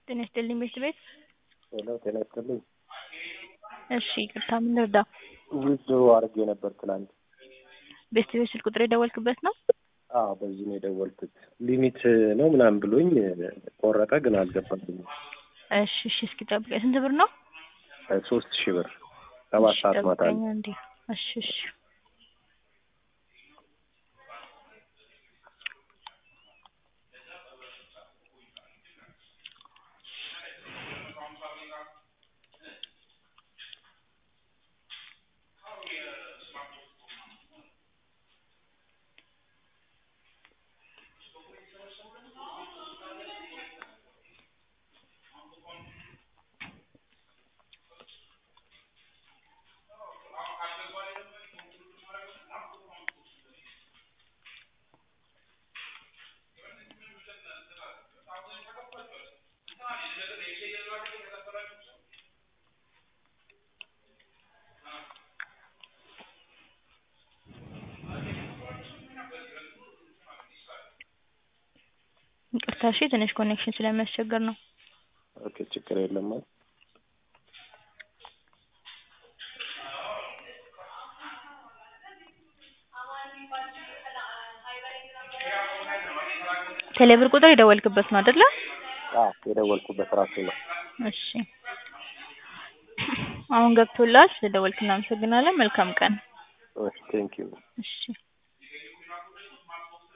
ጤና ይስጥልኝ ቤት ቤት ሄሎ ጤና ይስጥልኝ። እሺ ይቅርታ ምን ልርዳ? ዊዝድሮ አድርጌ ነበር ትናንት። ቤት ቤት ስልክ ቁጥር የደወልክበት ነው? አዎ በዚህ ነው የደወልኩት። ሊሚት ነው ምናምን ብሎኝ ቆረጠ፣ ግን አልገባልኝም። እሺ እሺ እስኪ ጠብቀኝ። ስንት ብር ነው? ሶስት ሺህ ብር ሰባት እሺ ሰዓት ማታ ጠብቀኝ ነው። አንዴ። እሺ እሺ ይቅርታ እሺ ትንሽ ኮኔክሽን ስለሚያስቸግር ነው። ኦኬ ችግር የለም። ቴሌብር ቁጥር የደወልክበት ነው አይደለ? አዎ የደወልኩበት ራሱ ነው። እሺ አሁን ገብቶላል። ስለደወልክ እናመሰግናለን። መልካም ቀን። ቴንኪዩ እሺ